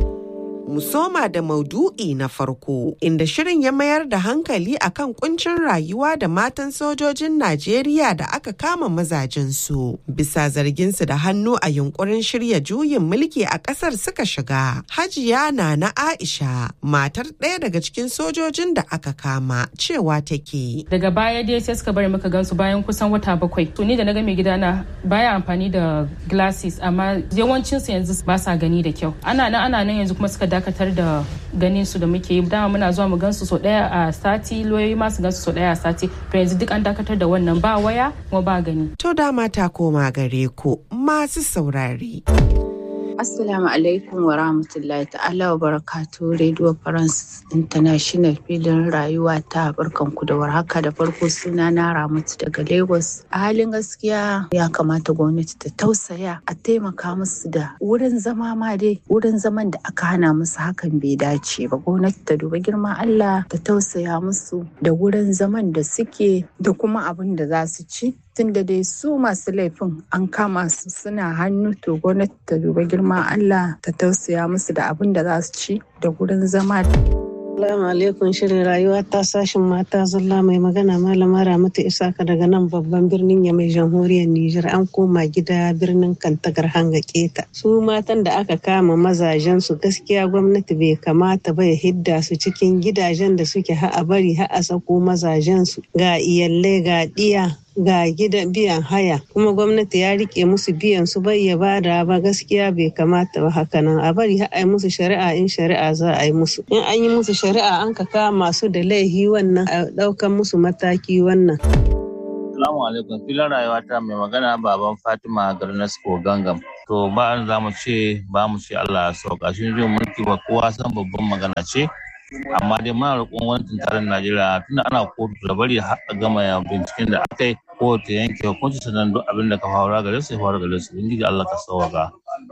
Speaker 22: mu soma da maudu'i na farko inda shirin ya mayar da hankali akan kuncin rayuwa da matan sojojin Najeriya da aka kama mazajensu bisa zarginsu da hannu a yunkurin shirya juyin mulki a kasar suka shiga. Hajiya na na Aisha matar ɗaya daga cikin sojojin da aka kama cewa take.
Speaker 23: Daga baya dai sai suka bari muka gansu bayan kusan wata bakwai. To ni da na ga mai gidana baya amfani da glasses amma yawancinsu yanzu ba sa gani da kyau. Ana nan ana nan yanzu kuma suka dakatar da ganin su da muke yi dama muna zuwa mu gansu so daya a sati loyoyi ma su gansu so daya a sati to yanzu duk an dakatar da wannan ba waya kuma ba gani
Speaker 22: to dama ta koma gare ku masu saurare
Speaker 24: Assalamu alaikum wa rahmatullahi ta'ala wa barakatu Radio France International filin rayuwa ta barkanku da warhaka da farko suna na Ramatu daga Lagos. A halin gaskiya ya kamata gwamnati ta tausaya a taimaka musu da wurin zama ma dai wurin zaman da aka hana musu hakan bai dace ba. Gwamnati ta duba girman Allah ta tausaya musu da wurin zaman da suke da kuma abin da za su ci. tunda dai su masu laifin an kama su suna hannu to gwamnati ta duba girman Allah ta tausaya musu da abin da za su ci da gurin zama.
Speaker 25: Assalamu alaikum shirin rayuwa ta sashin mata zalla mai magana malama Ramatu Isaka daga nan babban birnin ya mai jamhuriyar Nijar an koma gida birnin Kantagar hanga keta. Su matan da aka kama mazajen su gaskiya gwamnati bai kamata ba ya hidda su cikin gidajen da suke ha'a bari ha'a sako mazajen su ga iyalai ga ɗiya ga gidan biyan haya kuma gwamnati ya rike musu biyan su bai ya bada ba gaskiya bai kamata ba haka nan a bari a yi musu shari'a in shari'a za a yi musu in an yi musu shari'a an ka kama su da laihi wannan a daukan musu mataki wannan
Speaker 26: Assalamu alaikum filin rayuwa ta mai magana baban Fatima Garnasko Gangam. To ba za mu ce ba mu ce Allah ya sauka shi jin mulki ba kowa san babban magana ce. Amma dai muna roƙon gwamnatin tarayyar Najeriya tunda ana kotu da bari har a gama binciken da aka yi ko ta yanke hukunci sannan duk abin da ka faru gare su ya faru gare su. Ubangiji Allah ka sauka.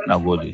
Speaker 26: na gode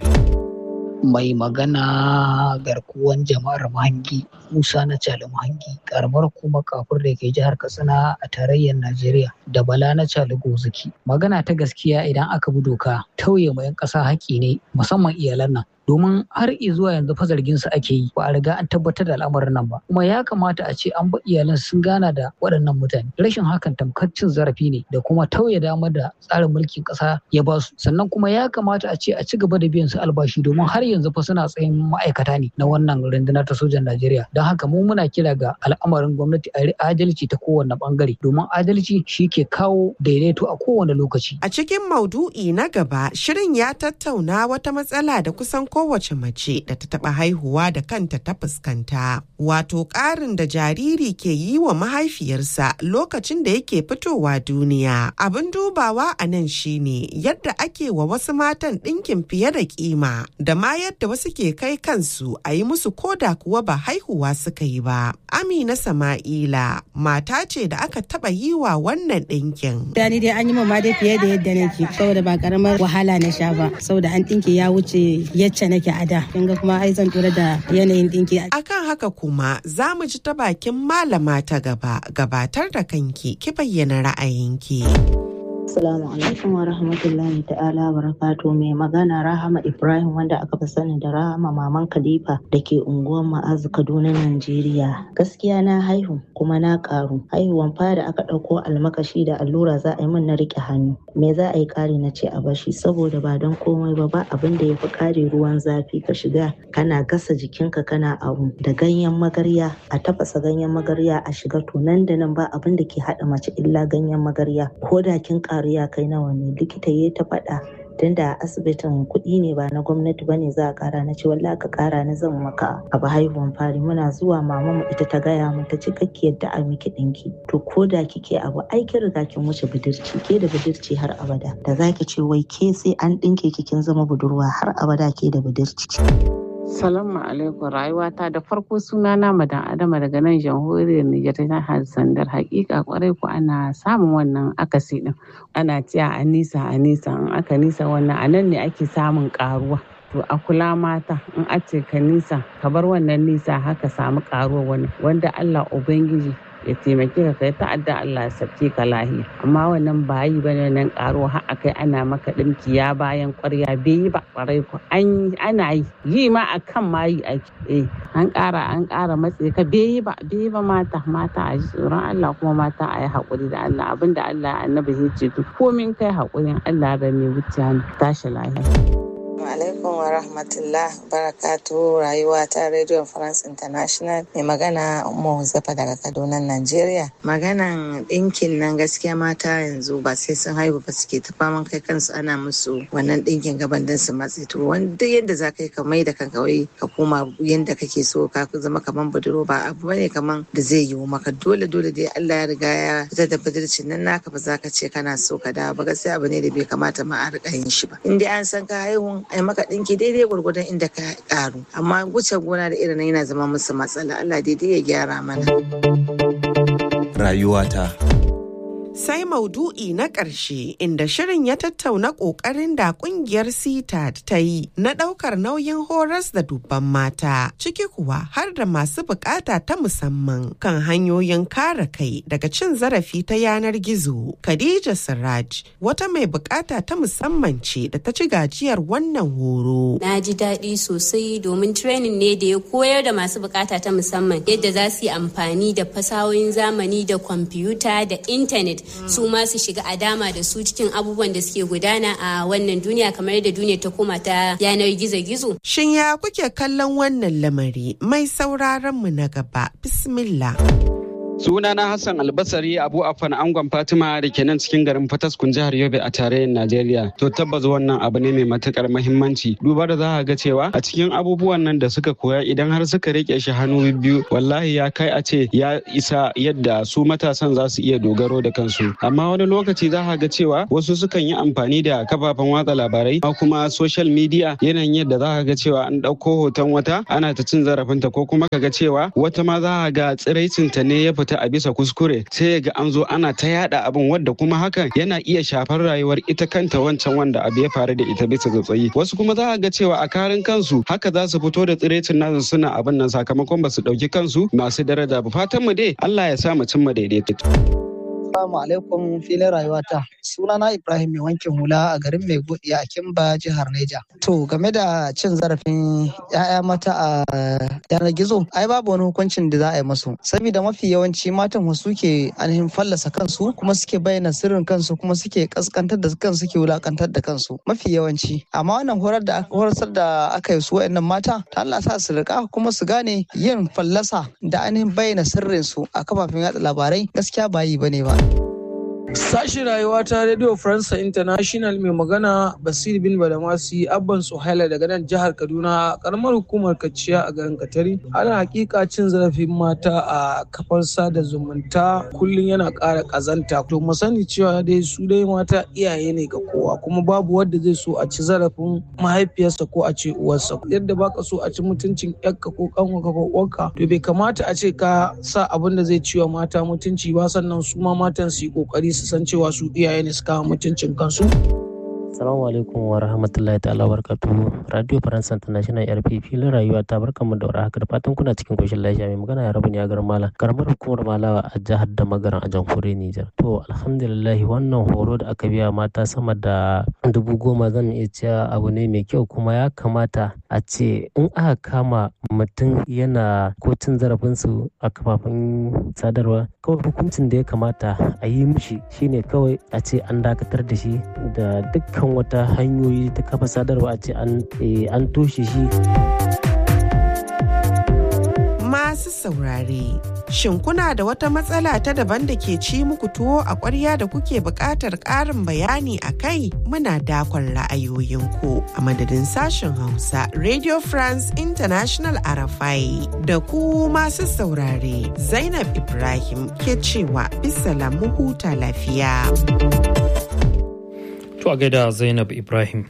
Speaker 3: mai magana garkuwan jama'ar mahangi musa na cali mahangi karamar kuma kafur da ke jihar katsina a tarayyar najeriya da bala na cali gozaki magana ta gaskiya idan aka bi doka tauye ma 'yan ƙasa haƙƙi ne musamman iyalan nan domin har zuwa yanzu fa zargin su ake yi ba a riga an tabbatar da al'amarin nan ba kuma ya kamata a ce an ba iyalan sun gana da waɗannan mutane rashin hakan tamkar cin zarafi ne da kuma tauye damar da tsarin mulkin ƙasa ya ba su sannan kuma ya kamata a ce a ci gaba da biyan su albashi domin har yanzu fa suna tsayin ma'aikata ne na wannan rundunar ta sojan Najeriya don haka mu muna kira ga al'amarin gwamnati a adalci ta kowane bangare domin adalci shi ke kawo daidaito a kowane lokaci
Speaker 22: a cikin maudu'i na gaba shirin ya tattauna wata matsala da kusan kowace mace da ta taɓa haihuwa da kanta ta fuskanta. Wato ƙarin da jariri ke yi wa mahaifiyarsa lokacin da yake fitowa duniya. Abin dubawa a nan shine yadda ake wa wasu matan ɗinkin fiye da kima da ma yadda wasu ke kai kansu a yi musu koda kuwa ba haihuwa suka yi ba. Amina Sama'ila mata ce da aka taɓa yi wa wannan ɗinkin.
Speaker 4: Da ni dai an yi ma dai fiye da yadda nake saboda ba karamar wahala na sha ba saboda an ɗinki ya wuce yacce nake a da kin ga kuma ai zan tura da yanayin dinki
Speaker 22: akan haka kuma za mu ji ta bakin malama ta gaba gabatar da kanki ki bayyana ra'ayinki
Speaker 5: Assalamu alaikum wa rahmatullahi ta'ala wa barakatu mai magana Rahama Ibrahim wanda aka fi sani da Rahama Maman Khalifa da ke unguwar Ma'azu Kaduna Najeriya. Gaskiya na haihu kuma na karu. Haihuwan fara aka ɗauko almakashi da allura za a yi min na riƙe hannu. Me za a yi ƙari na ce a bashi saboda ba don komai ba ba abin da ya fi ƙare ruwan zafi ka shiga kana gasa jikinka kana abu da ganyen magarya a tafasa ganyen magarya a shiga to nan da nan ba abin da ke haɗa mace illa ganyen magarya ko da kin ƙaru ya kai nawa ne likita ya ta faɗa tun da asibitin kuɗi ne ba na gwamnati bane za a ƙara na ce wallahi ka ƙara na zan maka abu haihuwan fari muna zuwa mama mu ita ta gaya mu ta ce kake yadda a miki ɗinki to ko da kike abu ai kin riga kin wuce budurci ke da budurci har abada da zaki ce wai ke sai an ɗinke ki kin zama budurwa har abada ke da budurci.
Speaker 6: Salamu alaikum rayuwata da farko suna na madan adama daga nan jamhuriyar Nijar ta jihar Sandar hakika kwarai ku ana samun wannan akasi din ana cewa a nisa a nisa in aka nisa wannan a nan ne ake samun karuwa to a kula mata in a ce ka nisa ka bar wannan nisa haka samu karuwa wannan wanda Allah ubangiji ya taimake ka kai ta'adda Allah ya sabke ka lahiya amma wannan ba yi bane nan karo har akai ana maka dinki ya bayan kwarya bai yi ba kwarai ko an ana yi yi ma akan ma yi ake eh an ƙara an ƙara matse ka bai yi ba bai yi ba mata mata a ji tsoron Allah kuma mata a yi haƙuri da Allah abinda Allah annabi ya ce to komin kai haƙurin Allah da mai wuce tashi lahiya.
Speaker 7: alaikum wa rahmatullah barakatu rayuwa ta radio france international mai magana umar zafa daga kaduna nigeria maganan ɗinkin nan gaskiya mata yanzu ba sai sun haihu ba suke ta faman kai kansu ana musu wannan ɗinkin gaban don su matse to wanda yadda za ka yi ka mai da kanka wai ka koma yadda kake so ka zama kaman buduro ba abu bane kaman da zai yiwu maka dole dole dai Allah ya riga ya fitar da budurcin nan naka ba za ka ce kana so ka dawo ba gaskiya abu ne da bai kamata ma a riƙa yin shi ba in dai an san ka haihun ai maka ɗinki daidai gwargwadon inda ka ƙaru amma wuce gona da irin yana zama musu matsala Allah daidai ya gyara mana
Speaker 9: rayuwata
Speaker 22: sai maudu'i na ƙarshe inda shirin ya tattauna ƙoƙarin da ƙungiyar CTAD ta yi na ɗaukar nauyin horas da dubban mata ciki kuwa har da masu buƙata ta musamman kan hanyoyin kare kai daga cin zarafi ta yanar gizo. Khadija Siraj wata mai buƙata ta musamman ce da ta ci gajiyar wannan horo.
Speaker 27: Na ji daɗi sosai domin training ne da ya koyar da masu buƙata ta musamman yadda za su yi amfani da fasahohin zamani da kwamfuta da intanet su ma su shiga a dama da su cikin abubuwan da suke gudana a wannan duniya kamar yadda duniya ta koma ta yanar gizo-gizo.
Speaker 22: Shin ya kuke kallon wannan lamari mai sauraron mu na gaba bismillah.
Speaker 28: Sunana Hassan Albasari Abu Afan Angon Fatima da ke nan cikin garin Fataskun jihar Yobe a tarayyar Najeriya. To tabbas wannan abu ne mai matukar mahimmanci. Duba da za a ga cewa a cikin abubuwan nan da suka koya idan har suka rike shi hannu biyu wallahi ya kai a ce ya isa yadda su matasan za su iya dogaro da kansu. Amma wani lokaci za a ga cewa wasu sukan yi amfani da kafafen watsa labarai kuma social media yanayin yadda za a ga cewa an ɗauko hoton wata ana ta cin zarafinta ko kuma ka ga cewa wata ma za a ga tsiraicinta ne ya fita ta a bisa kuskure sai ga an zo ana ta yada abin wadda kuma hakan yana iya shafar rayuwar ita kanta wancan wanda abu ya faru da ita bisa tsautsayi wasu kuma za a ga cewa a karin kansu haka za su fito da tsirecin nasu suna abin nan sakamakon ba su ɗauki kansu masu daraja ba fatan mu dai Allah ya sa mu cimma daidaito.
Speaker 2: Assalamu alaikum filin rayuwata. Sunana Ibrahim mai wankin hula a garin mai godiya a Kimba jihar Neja. To game da cin zarafin 'ya'ya mata a yanar gizo, ai babu wani hukuncin da za a yi musu. Saboda mafi yawanci matan wasu ke ainihin fallasa kansu kuma suke bayyana sirrin kansu kuma suke kaskantar da kansu suke wulakantar da kansu. Mafi yawanci. Amma wannan horar da horar da aka yi su wa'annan mata, ta Allah sa su rika kuma su gane yin fallasa da ainihin bayyana sirrin su a kafafen yatsa labarai gaskiya ba yi bane ba.
Speaker 8: Sashi rayuwa ta Radio France International mai magana Basir bin Badamasi Abban Suhaila daga nan jihar Kaduna karamar hukumar Kaciya a garin Katari. Ana hakika cin zarafin mata a kafar sada zumunta kullum yana ƙara ƙazanta. To mu sani cewa dai su dai mata iyaye ne ga kowa kuma babu wanda zai so a ci zarafin mahaifiyarsa ko a ce uwarsa. Yadda baka so a ci mutuncin yakka ko kanwarka ko uwarka to bai kamata a ce ka sa abin da zai ciwa mata mutunci ba sannan su ma matan su yi kokari su san cewa su iyaye ne suka mutuncin kansu.
Speaker 9: Assalamu alaikum wa rahmatullahi ta'ala barkatu. Radio France International RP filin rayuwa ta barkan mu da haka da fatan kuna cikin koshin lafiya mai magana ya rabu ne a garin Malam. Karamar hukumar Malawa a jihar da magaran a jamhuriyar Nijar. To alhamdulillah wannan horo da aka biya mata sama da dubu goma zan iya cewa abu ne mai kyau kuma ya kamata a ce in aka kama mutum yana ko cin zarafinsu a kafafen sadarwa kawai hukuncin da ya kamata a yi mishi shine kawai a ce an dakatar da shi da dukkan wata hanyoyi ta kafa sadarwa a ce an toshe shi
Speaker 22: masu saurare shin kuna da wata matsala ta daban da ke ci muku tuwo a ƙwarya da kuke buƙatar ƙarin bayani a kai muna dakon ra'ayoyinku a madadin sashen hausa radio france international arafai da ku masu saurare zainab ibrahim ke cewa bisa mu huta lafiya
Speaker 1: to a gaida zainab ibrahim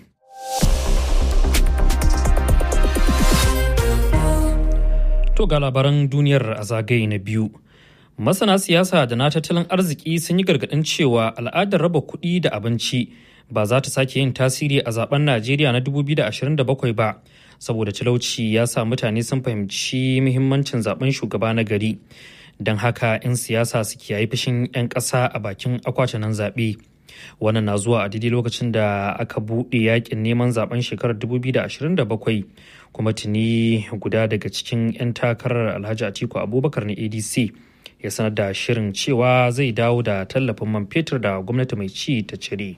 Speaker 1: To ga labaran duniyar a zagaye na biyu. Masana siyasa da na tattalin arziki sun yi gargaɗin cewa al'adar raba kuɗi da abinci ba za ta sake yin tasiri a zaben Najeriya na 2027 ba, saboda talauci ya sa mutane sun fahimci muhimmancin zaben shugaba na gari. Don haka 'yan siyasa su kiyaye fushin 'yan ƙasa a bakin akwatunan zaɓe. Wannan na zuwa a daidai lokacin da aka buɗe yakin neman zaben shekarar 2027 kuma tuni guda daga cikin 'yan takarar alhaji atiku abubakar na adc ya sanar da shirin cewa zai dawo da tallafin man fetur da gwamnati mai ci ta cire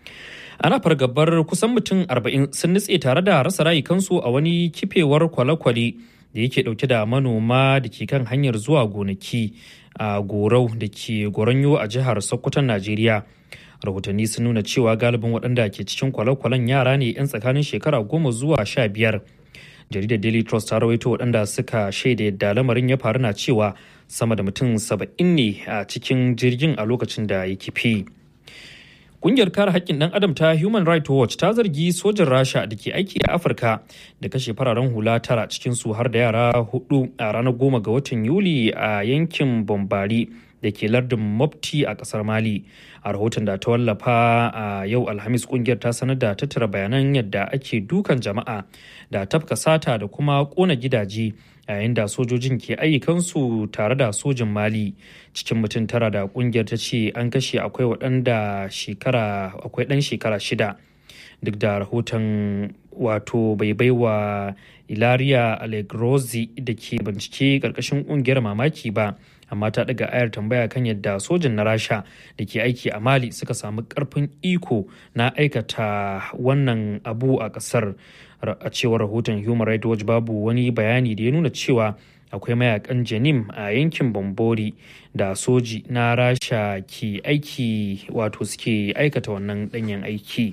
Speaker 1: ana fargabar kusan mutum 40 sun nutse tare da rasa rayukansu a wani kifewar kwale-kwale da yake dauke da manoma da ke kan hanyar zuwa gonaki a gorau da ke goronyo a jihar sokoton najeriya rahotanni sun nuna cewa galibin waɗanda ke cikin kwale-kwalen yara ne 'yan tsakanin shekara goma zuwa sha biyar jaridar daily trust ta rawaito waɗanda suka shaida yadda lamarin ya faru na cewa sama da mutum saba'in ne a cikin jirgin a lokacin da ya kifi Ƙungiyar kare haƙƙin ɗan adam ta Human Rights Watch ta zargi sojin Rasha da ke aiki a Afirka da kashe fararen hula tara cikin su har da yara hudu a ranar goma ga watan Yuli a yankin Bombari da ke lardin Mopti a ƙasar Mali. A rahoton da ta wallafa a yau Alhamis ƙungiyar ta sanar da tattara bayanan yadda ake dukan jama'a da tafka sata da kuma ƙona gidaje yayin da sojojin ke ayyukansu tare da sojin mali cikin mutum tara da kungiyar ta ce an kashe akwai waɗanda shekara akwai ɗan shekara shida duk da rahoton wato bai baiwa ilaria allegrozi da ke bincike ƙarƙashin ƙungiyar mamaki ba amma ta daga ayar tambaya kan yadda sojin na rasha da ke aiki a mali suka samu ƙarfin iko na aikata wannan abu a ƙasar a cewar rahoton human rights watch babu wani bayani da ya nuna cewa akwai mayakan janim a yankin bambori da soji na rasha ke aiki wato suke aikata wannan danyen aiki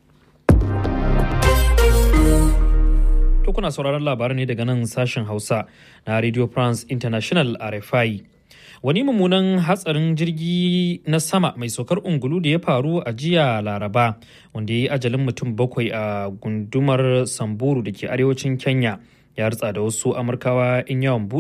Speaker 1: to kuna sauraron labarai ne daga nan sashen hausa na radio france international rfi wani mummunan hatsarin jirgi na sama mai saukar ungulu da ya faru a jiya laraba wanda ya yi ajalin mutum bakwai a gundumar samburu da ke arewacin kenya ya ritsa da wasu amurkawa in yawan